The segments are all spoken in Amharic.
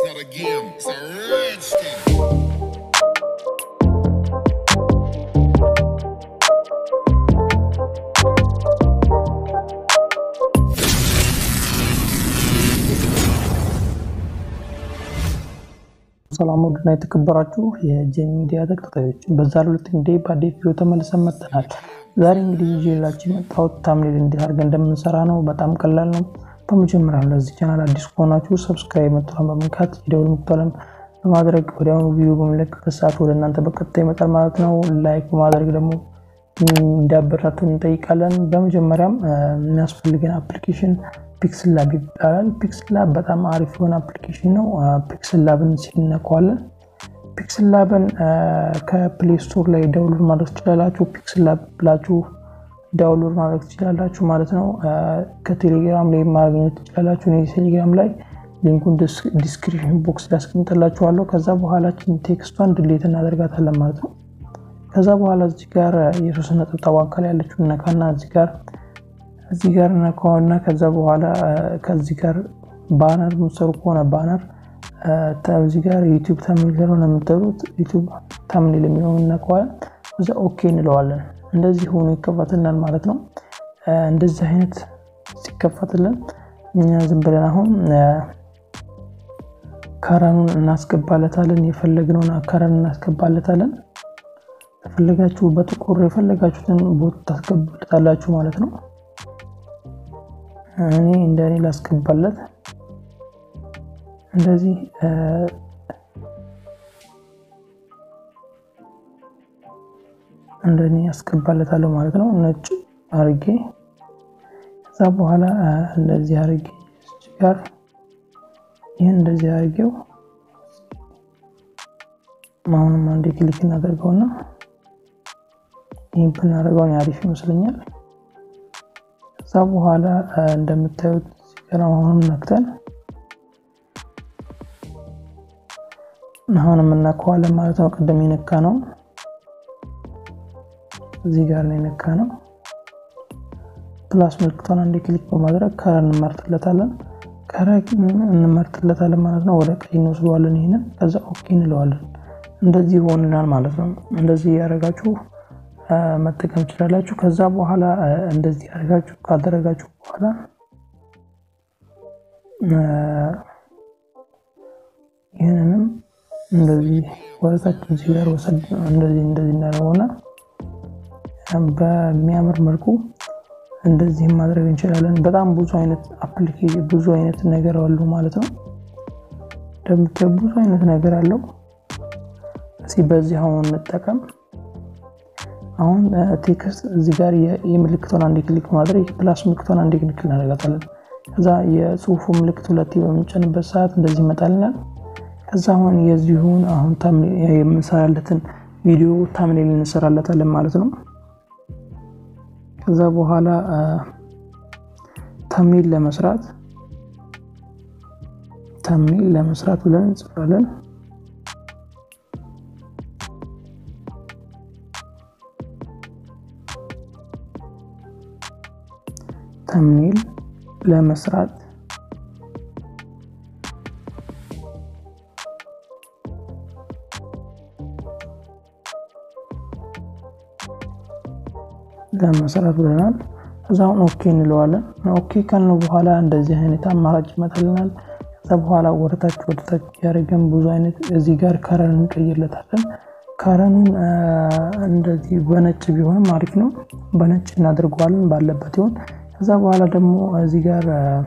not a game, it's a rich thing. ሰላም ውድና የተከበራችሁ የጄሚ ሚዲያ ተከታታዮች በዛሬው ዕለት እንግዲህ በአዲስ ቪዲዮ ተመልሰን መጥተናል። ዛሬ እንግዲህ ይዤላችሁ የመጣሁት ታምኔል እንዴት አድርገን እንደምንሰራ ነው። በጣም ቀላል ነው። በመጀመሪያ ለዚህ ቻናል አዲስ ከሆናችሁ ሰብስክራይብ መጥቷን በመንካት የደውል ምልክቱን በማድረግ ወዲያውኑ ቪዲዮ በሚለቀቅበት ሰዓት ወደ እናንተ በቀጥታ ይመጣል ማለት ነው። ላይክ በማድረግ ደግሞ እንዲያበረታቱን እንጠይቃለን። በመጀመሪያም የሚያስፈልገን አፕሊኬሽን ፒክስል ላብ ይባላል። ፒክስል ላብ በጣም አሪፍ የሆነ አፕሊኬሽን ነው። ፒክስል ላብን ሲነኳለን ፒክስል ላብን ከፕሌይ ስቶር ላይ ዳውንሎድ ማድረግ ትችላላችሁ። ፒክስል ላብ ብላችሁ ዳውንሎድ ማድረግ ትችላላችሁ ማለት ነው። ከቴሌግራም ላይ ማግኘት ትችላላችሁ። እኔ ቴሌግራም ላይ ሊንኩን ዲስክሪፕሽን ቦክስ ላይ አስቀምጥላችኋለሁ። ከዛ በኋላችን ቴክስቷን ድሌት እናደርጋታለን ማለት ነው። ከዛ በኋላ እዚህ ጋር የሶስት ነጠብጣብ አካል ያለችው ነካና እዚህ ጋር እዚህ ጋር ነካውና ከዛ በኋላ ከዚህ ጋር ባነር የምትሰሩ ከሆነ ባነር እዚህ ጋር ዩቲዩብ ተምኔል ስለሆነ የምትጠሩት ዩቲዩብ ተምኔል የሚለውን እነካዋለን። እዛ ኦኬ እንለዋለን። እንደዚህ ሆኖ ይከፈትልናል ማለት ነው። እንደዚህ አይነት ሲከፈትልን እኛ ዝም ብለን አሁን ከረኑን እናስገባለታለን። የፈለግነውን ከረን እናስገባለታለን። ከፈለጋችሁ በጥቁር የፈለጋችሁትን ቦት ታስገቡለታላችሁ ማለት ነው። እኔ እንደ እኔ ላስገባለት እንደዚህ እንደ እኔ ያስገባለታለሁ ማለት ነው። ነጭ አርጌ ከዛ በኋላ እንደዚህ አርጌ ጋር ይህን እንደዚህ አርጌው አሁንም አንዴ ክሊክ እናደርገውና ይህ ብናደርገውን አሪፍ ይመስለኛል። ከዛ በኋላ እንደምታዩት ሲገራ አሁንም ነክተን አሁንም እናከዋለን ማለት ነው። ቅድም የነካ ነው እዚህ ጋር ነው የነካ ነው። ፕላስ ምልክቷን አንዴ ክሊክ በማድረግ ከረን እንመርጥለታለን። ከረን እንመርጥለታለን ማለት ነው። ወደ ቀኝ እንወስደዋለን። ይህንን ከዛ ኦኬ እንለዋለን። እንደዚህ ይሆንናል ማለት ነው። እንደዚህ ያደረጋችሁ መጠቀም ትችላላችሁ። ከዛ በኋላ እንደዚህ ያደረጋችሁ ካደረጋችሁ በኋላ ይህንንም እንደዚህ ወደታች እዚህ ጋር ወሰድ እንደዚህ እንደዚህ እናደርገውና በሚያምር መልኩ እንደዚህም ማድረግ እንችላለን። በጣም ብዙ አይነት አፕሊኬሽን ብዙ አይነት ነገር አሉ ማለት ነው። እንደምታዩ ብዙ አይነት ነገር አለው። እስኪ በዚህ አሁን እንጠቀም። አሁን ቴክስት እዚህ ጋር የምልክቷን አንድ ክሊክ ማድረግ ፕላስ ምልክቷን አንድ ክሊክ እናደርጋታለን። ከዛ የጽሁፉ ምልክት ሁለት በምንጨንበት ሰዓት እንደዚህ ይመጣልናል። ከዛ አሁን የዚሁን አሁን የምንሰራለትን ቪዲዮ ታምኔል እንሰራለታለን ማለት ነው። ከዛ በኋላ ታምኔል ለመስራት ታምኔል ለመስራት ብለን እንጽፋለን። ተምኔል ለመስራት ለመስራት ብለናል። እዛውን ኦኬ እንለዋለን። ኦኬ ካልነው በኋላ እንደዚህ አይነት አማራጭ ይመጣልናል። ከዛ በኋላ ወደታች ወደታች ያደረገን ብዙ አይነት እዚህ ጋር ከረን እንቀይርለታለን። ከረኑን እንደዚህ በነጭ ቢሆንም አሪፍ ነው። በነጭ እናደርገዋለን ባለበት ይሆን ከዛ በኋላ ደግሞ እዚህ ጋር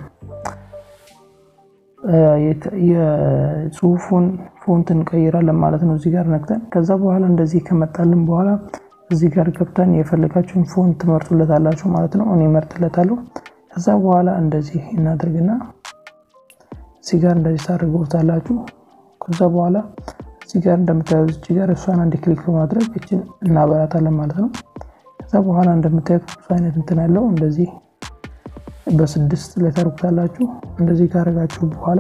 የጽሁፉን ፎንት እንቀይራለን ማለት ነው። እዚህ ጋር ነክተን ከዛ በኋላ እንደዚህ ከመጣልን በኋላ እዚህ ጋር ገብተን የፈለጋችሁን ፎንት ትመርጡለታላችሁ ማለት ነው። እኔ መርጥለታለሁ። ከዛ በኋላ እንደዚህ እናደርግና እዚህ ጋር እንደዚህ ታደርጉታላችሁ። ከዛ በኋላ እዚህ ጋር እንደምታዩት እዚህ ጋር እሷን አንድ ክሊክ በማድረግ እችን እናበራታለን ማለት ነው። ከዛ በኋላ እንደምታዩት ብዙ አይነት እንትን ያለው እንደዚህ በስድስት ላይ ታደርጉታላችሁ። እንደዚህ ካደረጋችሁ በኋላ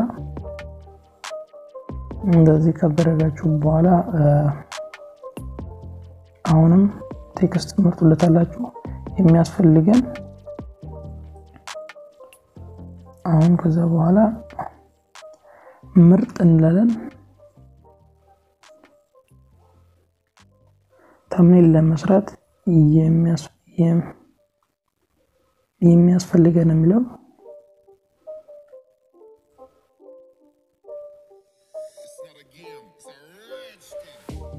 እንደዚህ ካደረጋችሁ በኋላ አሁንም ቴክስት ትመርጡለታላችሁ የሚያስፈልገን አሁን ከዛ በኋላ ምርጥ እንላለን። ተምኔል ለመስራት የሚያስፈልገን የሚለው It's not a game, it's a rich thing.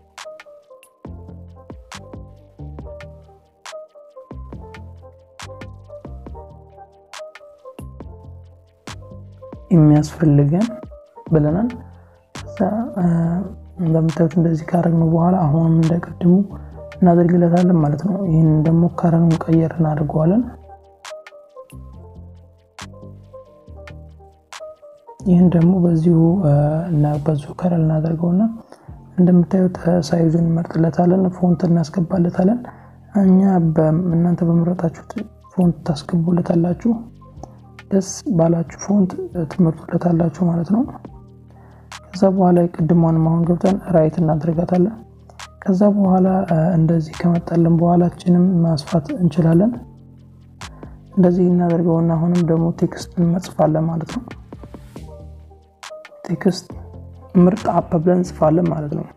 የሚያስፈልገን ብለናል። ከዛ እንደምታዩት እንደዚህ ካረግነው በኋላ አሁንም እንደቀድሙ እናደርግለታለን ማለት ነው። ይህን ደግሞ ከረኑን ቀየር እናደርገዋለን። ይህን ደግሞ በዚሁ እና በዚሁ ከረል እናደርገውና እንደምታዩት ሳይዙን እንመርጥለታለን፣ ፎንት እናስገባለታለን። እኛ እናንተ በመረጣችሁት ፎንት ታስገቡለታላችሁ። ደስ ባላችሁ ፎንት ትመርጡለታላችሁ ማለት ነው። ከዛ በኋላ የቅድሟን አሁን ገብተን ራይት እናደርጋታለን። ከዛ በኋላ እንደዚህ ከመጣልን በኋላችንም ማስፋት እንችላለን። እንደዚህ እናደርገውና አሁንም ደግሞ ቴክስት እንመጽፋለን ማለት ነው። ቴክስት ምርጥ አፕ ብለን እንጽፋለን ማለት ነው።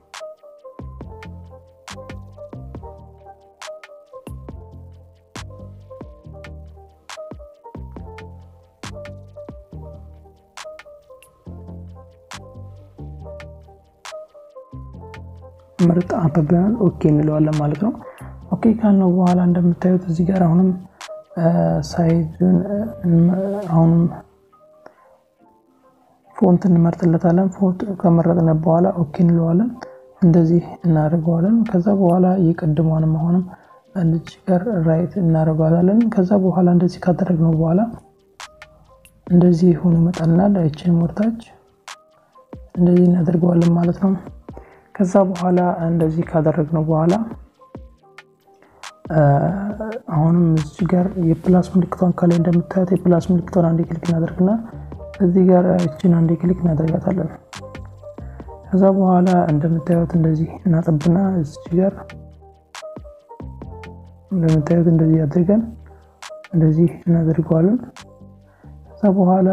ምርጥ አፕ ብለናል። ኦኬ እንለዋለን ማለት ነው። ኦኬ ካልነው በኋላ እንደምታዩት እዚህ ጋር አሁንም ሳይዙን አሁንም ፎንት እንመርጥለታለን። ፎንት ከመረጥነ በኋላ ኦኬ እንለዋለን። እንደዚህ እናደርገዋለን። ከዛ በኋላ የቅድሟንም አሁንም እዚህ ጋር ራይት እናደርገዋለን። ከዛ በኋላ እንደዚህ ካደረግነው በኋላ እንደዚህ ሆኖ ይመጣልናል። አይችን ወርታች እንደዚህ እናደርገዋለን ማለት ነው። ከዛ በኋላ እንደዚህ ካደረግነው በኋላ አሁንም እዚህ ጋር የፕላስ ምልክቷን ከላይ እንደምታዩት የፕላስ ምልክቷን አንዴ ክሊክ እናደርግና እዚህ ጋር እችን አንዴ ክሊክ እናደርጋታለን። ከዛ በኋላ እንደምታዩት እንደዚህ እናጠብና እዚህ ጋር እንደምታዩት እንደዚህ አድርገን እንደዚህ እናደርገዋለን። ከዛ በኋላ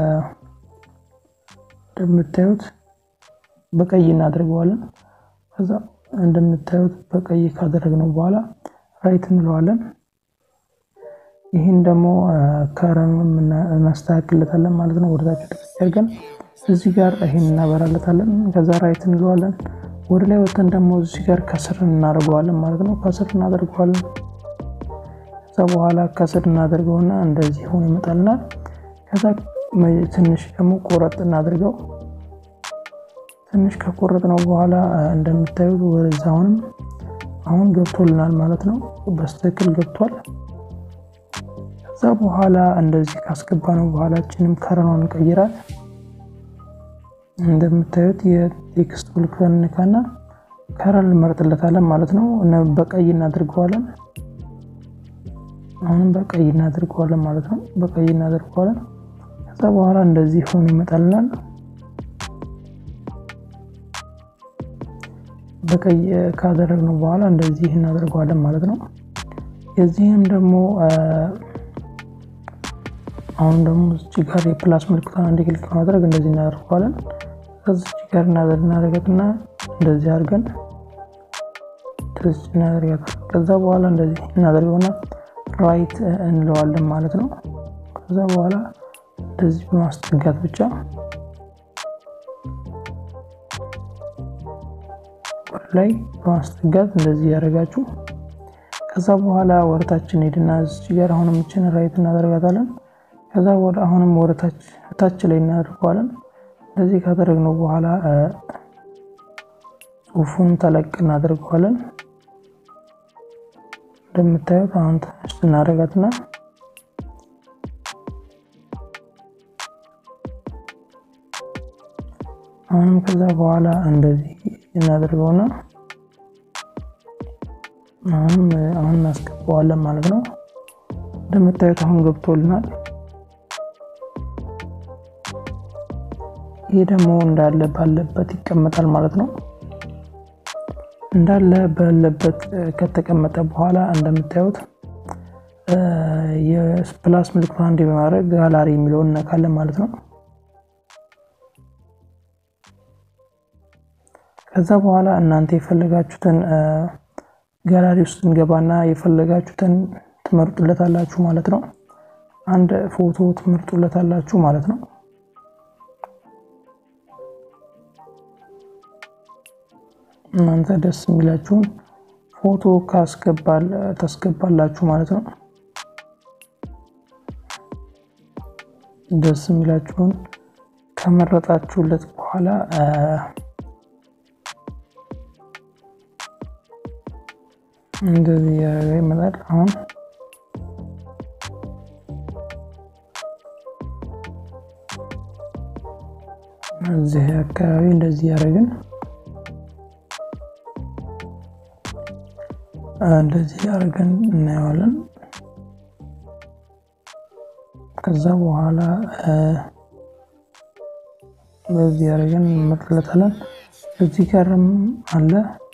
እንደምታዩት በቀይ እናደርገዋለን። ከዛ እንደምታዩት በቀይ ካደረግነው በኋላ ራይት እንለዋለን። ይህን ደግሞ ከረኑ እናስተካክለታለን ማለት ነው። ወደታች አድርገን እዚህ ጋር ይህን እናበራለታለን። ከዛ ራይት እንለዋለን። ወደ ላይ ወጥተን ደግሞ እዚህ ጋር ከስር እናደርገዋለን ማለት ነው። ከስር እናደርገዋለን። ከዛ በኋላ ከስር እናደርገውና እንደዚህ ሆኖ ይመጣልናል። ከዛ ትንሽ ደግሞ ቆረጥ እናድርገው። ትንሽ ከቆረጥ ነው በኋላ እንደምታዩት ወደዛ አሁንም አሁን ገብቶልናል ማለት ነው። በስትክክል ገብቷል። ከዛ በኋላ እንደዚህ ካስገባ ነው በኋላችንም ከረኗን እንቀይራል። እንደምታዩት የቴክስት ምልክቷን እንካና ከረን እንመርጥለታለን ማለት ነው። በቀይ እናድርገዋለን። አሁንም በቀይ እናድርገዋለን ማለት ነው። በቀይ እናድርገዋለን። ከዛ በኋላ እንደዚህ ሆኖ ይመጣልናል። በቀይ ካደረግነው በኋላ እንደዚህ እናደርገዋለን ማለት ነው። የዚህም ደግሞ አሁን ደግሞ እዚህ ጋር የፕላስ ምልክቷን አንድ ክሊክ በማድረግ እንደዚህ እናደርገዋለን። ከዚች ጋር እናደርጋትና እንደዚህ አድርገን እናደርጋታለን። ከዛ በኋላ እንደዚህ እናደርገውና ራይት እንለዋለን ማለት ነው። ከዛ በኋላ እንደዚህ በማስጠጋት ብቻ ላይ በማስጠጋት እንደዚህ ያደረጋችሁ ከዛ በኋላ ወደታችን ሄድና እዚህ ጋር አሁንም እችን ራይት እናደርጋታለን። ከዛ ወደ አሁንም ወደታች ታች ላይ እናደርገዋለን። እንደዚህ ካደረግነው በኋላ ጽሁፉን ተለቅ እናደርገዋለን። እንደምታዩት አሁን ትንሽ እናደርጋትና አሁንም ከዛ በኋላ እንደዚህ እናደርገውና አሁንም አሁን እናስገባዋለን ማለት ነው። እንደምታዩት አሁን ገብቶልናል። ይህ ደግሞ እንዳለ ባለበት ይቀመጣል ማለት ነው። እንዳለ ባለበት ከተቀመጠ በኋላ እንደምታዩት የፕላስ ምልክት አንዴ በማድረግ ጋላሪ የሚለውን እነካለን ማለት ነው። ከዛ በኋላ እናንተ የፈለጋችሁትን ጋላሪ ውስጥ እንገባና የፈለጋችሁትን ትመርጡለታላችሁ ማለት ነው። አንድ ፎቶ ትመርጡለታላችሁ ማለት ነው። እናንተ ደስ የሚላችሁን ፎቶ ካስገባል ታስገባላችሁ ማለት ነው። ደስ የሚላችሁን ከመረጣችሁለት በኋላ እንደዚህ ያደረገ ይመጣል። አሁን እዚህ አካባቢ እንደዚህ ያደረግን እንደዚህ ያደረግን እናየዋለን። ከዛ በኋላ በዚህ ያደረግን እንመርጥለታለን። እዚህ ጋርም አለ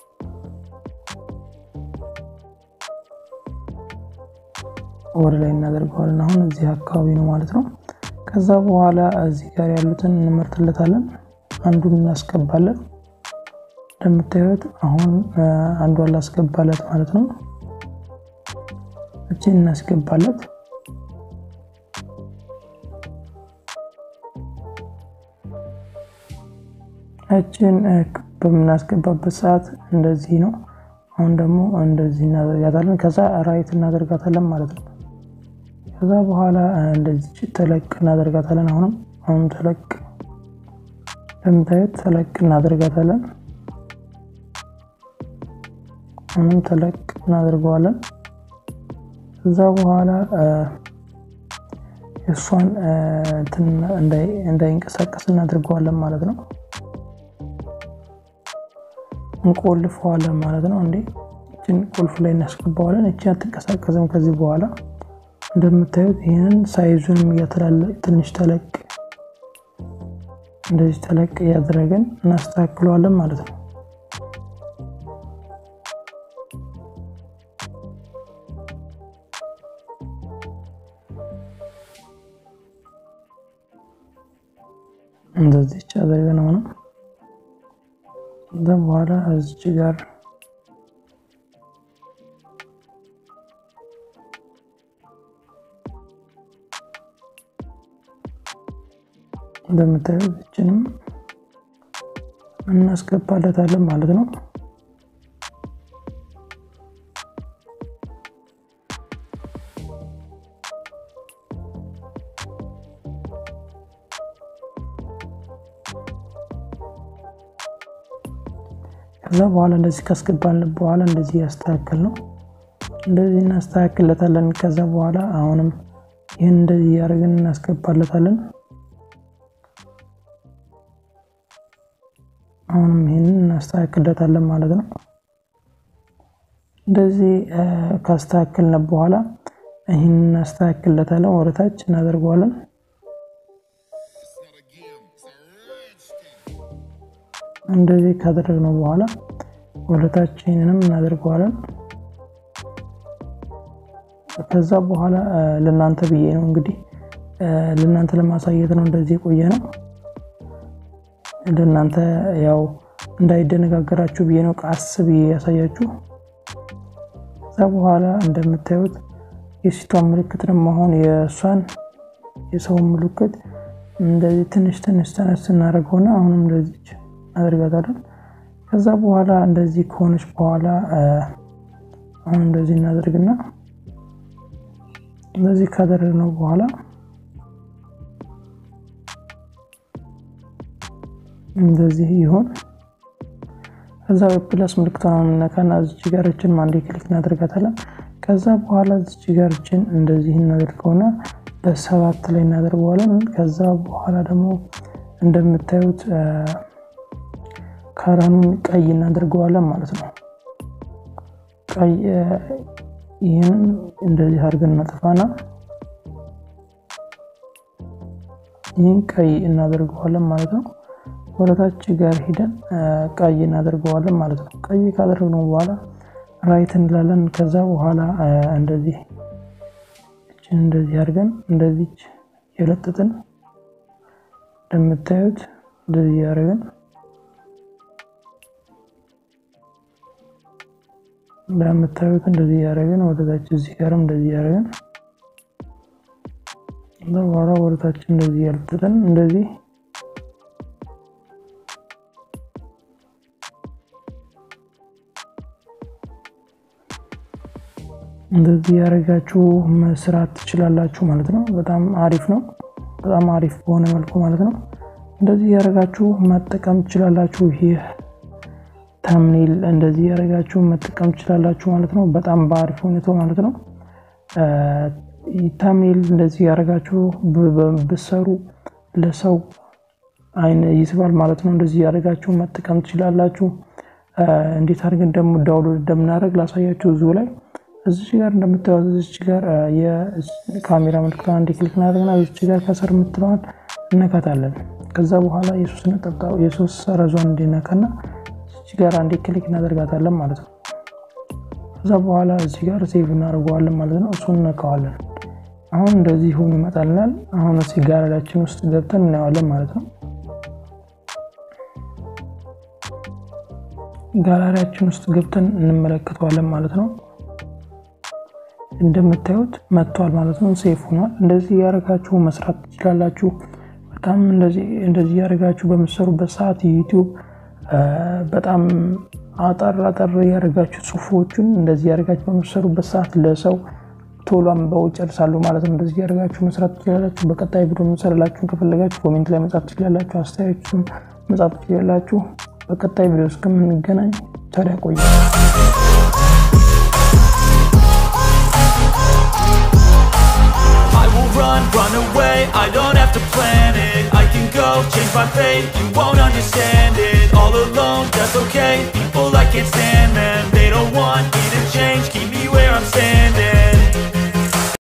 ወደ ላይ እናደርገዋለን። አሁን እዚህ አካባቢ ነው ማለት ነው። ከዛ በኋላ እዚህ ጋር ያሉትን እንመርጥለታለን። አንዱን እናስገባለን። እንደምታዩት አሁን አንዷን ላስገባለት ማለት ነው። እችን እናስገባለት። እችን በምናስገባበት ሰዓት እንደዚህ ነው። አሁን ደግሞ እንደዚህ እናደርጋታለን። ከዛ ራይት እናደርጋታለን ማለት ነው። ከዛ በኋላ እንደዚህ ተለቅ እናደርጋታለን። አሁንም አሁንም ተለቅ እንደምታዩት ተለቅ እናደርጋታለን። አሁንም ተለቅ እናደርገዋለን። ከዛ በኋላ እሷን እንዳይንቀሳቀስ እናደርገዋለን ማለት ነው። እንቆልፈዋለን ማለት ነው። እንዴ እችን ቁልፍ ላይ እናስገባዋለን። እቺ አትንቀሳቀስም ከዚህ በኋላ እንደምታዩት ይህንን ሳይዙንም እያተላለቅ ትንሽ ተለቅ እንደዚህ ተለቅ እያደረገን እናስተካክለዋለን ማለት ነው። እንደዚች አድርገን ሆነ ከዛ በኋላ እዚች ጋር እንደምታዩት እችንም እናስገባለታለን ማለት ነው። ከዛ በኋላ እንደዚህ ካስገባን በኋላ እንደዚህ ያስተካክል ነው። እንደዚህ እናስተካክለታለን። ከዛ በኋላ አሁንም ይህን እንደዚህ እያደረግን እናስገባለታለን። አሁንም ይህንን እናስተካክለታለን ማለት ነው። እንደዚህ ካስተካክልን በኋላ ይህንን እናስተካክለታለን። ወደታች እናደርገዋለን። እንደዚህ ካደረግነው በኋላ ወደታች ይህንንም እናደርገዋለን። ከዛ በኋላ ለእናንተ ብዬ ነው እንግዲህ ለእናንተ ለማሳየት ነው እንደዚህ የቆየ ነው። ለእናንተ ያው እንዳይደነጋገራችሁ ብዬ ነው ቃስ ብዬ ያሳያችሁ። ከዛ በኋላ እንደምታዩት የሴቷን ምልክት ደግሞ አሁን የእሷን የሰውን ምልክት እንደዚህ ትንሽ ትንሽ ተነስ እናደርገውና አሁንም እንደዚች እናደርጋታለን። ከዛ በኋላ እንደዚህ ከሆነች በኋላ አሁን እንደዚህ እናደርግና እንደዚህ ካደረግነው በኋላ እንደዚህ ይሆን። ከዛ ፕለስ ምልክቷን ነካና እዚች ጋርችን አንዴ ክሊክ እናደርጋታለን። ከዛ በኋላ እዚች ጋርችን እንደዚህ እናደርገውና በሰባት ላይ እናደርገዋለን። ከዛ በኋላ ደግሞ እንደምታዩት ከረኑን ቀይ እናደርገዋለን ማለት ነው። ቀይ ይህንን እንደዚህ አድርገን እናጠፋና ይህን ቀይ እናደርገዋለን ማለት ነው። ወደታች ጋር ሂደን ቀይ እናደርገዋለን ማለት ነው። ቀይ ካደረግነው በኋላ ራይት እንላለን። ከዛ በኋላ እንደዚህ እችን እንደዚህ አድርገን እንደዚች የለጥጥን እንደምታዩት እንደዚህ ያደርገን እንደምታዩት እንደዚህ እያደረግን ወደታች እዚህ ጋርም እንደዚህ እያደረግን በኋላ ወደታች እንደዚህ ያልጥጠን እንደዚህ እንደዚህ ያደረጋችሁ መስራት ትችላላችሁ ማለት ነው። በጣም አሪፍ ነው። በጣም አሪፍ በሆነ መልኩ ማለት ነው። እንደዚህ ያደረጋችሁ መጠቀም ትችላላችሁ። ይህ ተምኔል እንደዚህ ያደረጋችሁ መጠቀም ትችላላችሁ ማለት ነው። በጣም በአሪፍ ሁኔታው ማለት ነው። ተምኔል እንደዚህ ያደረጋችሁ ብሰሩ ለሰው አይን ይስባል ማለት ነው። እንደዚህ ያደረጋችሁ መጠቀም ትችላላችሁ። እንዴት አድርገን ደግሞ ዳውንሎድ እንደምናደርግ ላሳያችሁ እዚሁ ላይ እዚች ጋር እንደምታዩት እዚች ጋር የካሜራ ምልክቷን አንዴ ክሊክ እናደርግና እዚች ጋር ከስር የምትለዋን እነካታለን። ከዛ በኋላ የሶስት ነጠብጣብ የሶስት ሰረዟን እንዲነካና እዚች ጋር አንዴ ክሊክ እናደርጋታለን ማለት ነው። ከዛ በኋላ እዚህ ጋር ሴቭ እናደርገዋለን ማለት ነው። እሱን እነካዋለን። አሁን እንደዚህ ሆኖ ይመጣልናል። አሁን እዚህ ጋለሪያችን ውስጥ ገብተን እናየዋለን ማለት ነው። ጋላሪያችን ውስጥ ገብተን እንመለከተዋለን ማለት ነው። እንደምታዩት መጥቷል ማለት ነው። ሴፍ ሆኗል። እንደዚህ ያደረጋችሁ መስራት ትችላላችሁ። በጣም እንደዚህ ያደረጋችሁ በምትሰሩበት ሰዓት ዩቲዩብ በጣም አጠር አጠር ያደረጋችሁ ጽሁፎችን እንደዚህ ያደረጋችሁ በምትሰሩበት ሰዓት ለሰው ቶሎ አንብበው ይጨርሳሉ ማለት ነው። እንደዚህ ያደረጋችሁ መስራት ትችላላችሁ። በቀጣይ ቪዲዮ የምንሰራላችሁን ከፈለጋችሁ ኮሜንት ላይ መጻፍ ትችላላችሁ። አስተያየቱን መጻፍ ትችላላችሁ። በቀጣይ ቪዲዮ እስከምንገናኝ ታዲያ ቆዩ። run, run away, I don't have to plan it I can go, change my fate, you won't understand it All alone, that's okay, people I can't stand them They don't want me to change, keep me where I'm standing